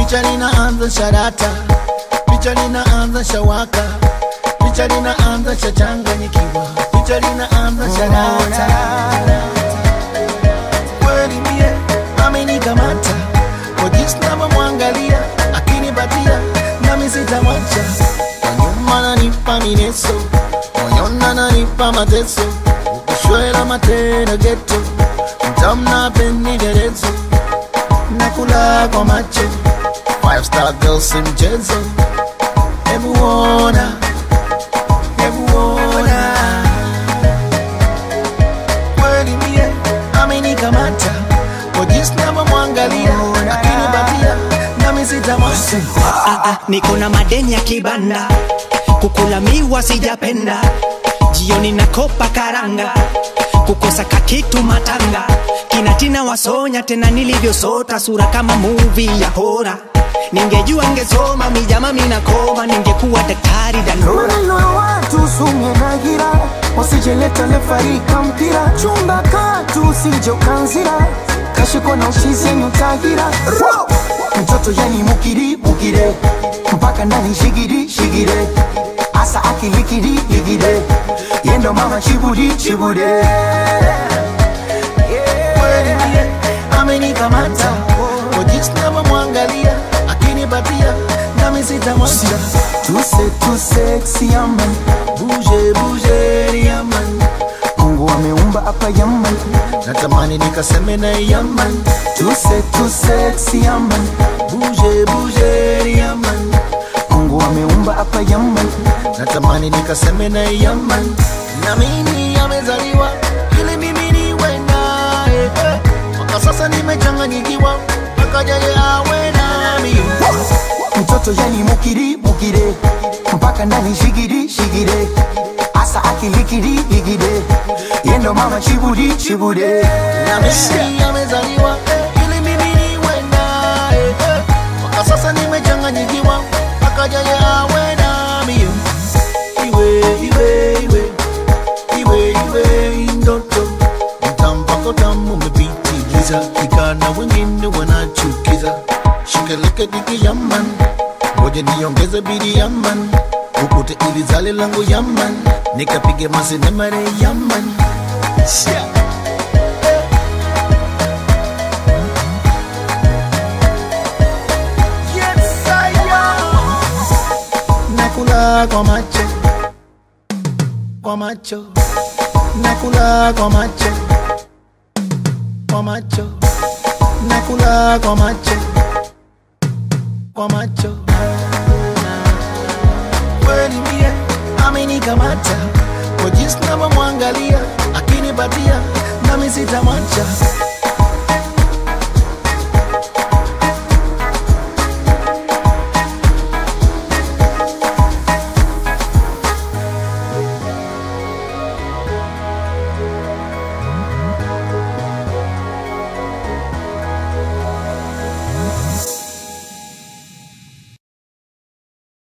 picha linaanza sharata, picha linaanza shawaka, picha linaanza shachanganyikiwa, picha linaanza sharata. Kweli mie amenikamata kwa jinsi navyomwangalia, akinipatia nami sitamwacha. Kwa nyuma nanipa mineso, moyoni ananipa mateso, ukishwela matendo geto, mtamna penderezo nakula kwa macho five star girls si mchezo hebu ona hebu ona kweli mie amenikamata kwa jinsi navyomwangalia akinipatia nami sitamwacha Ah, ah, niko na madeni ya kibanda kukula miwa sijapenda jioni nakopa karanga kukosa kakitu matanga kinatina wasonya tena nilivyosota sura kama muvi ya hora ningejua ngesoma mijama minakoma ningekuwa daktari dandora maneno ya watu sumye na gira wasijeleta lefarika mpira chumba katu usije ukanzira kashiko na uchizi yenye utagira mtoto yani mukiri mukire mpaka ndani shigiri shigire asa akilikiri ligire yendo mama chibudi chibude kweli mie amenikamata kwa jinsi navyomwangalia akinipatia nami sitamwacha tuse tuse siaman buje buje yaman mungu ameumba hapa yaman natamani nikaseme na yaman tuse tuse siaman buje buje yaman mungu ameumba hapa yaman natamani nikaseme na yaman na mimi amezaliwa ili mimi niwe naye eh. mpaka sasa nimechanganyikiwa mpaka jaye awe nami mtoto yani mukiri mukire mpaka ndani shigiri shigire asa akilikiri ligire yendo mama chibudi chibude na mimi amezaliwa ili mimi niwe naye eh. mpaka sasa nimechanganyikiwa mpaka jaye awe nami iwe iwe iwe iwe iwe ndoto mtampako tamu umepitiliza ikana wengine wanachukiza shikeleke diki yaman ngoja niongeze bidi yaman ukute ili zale langu yaman nikapige masenemare yaman yeah. Yes, I am. nakula kwa macho kwa macho nakula kwa macho kwa macho nakula kwa macho kwa macho kweli mie amenikamata kwa jinsi navyomwangalia akinipatia nami sitamwacha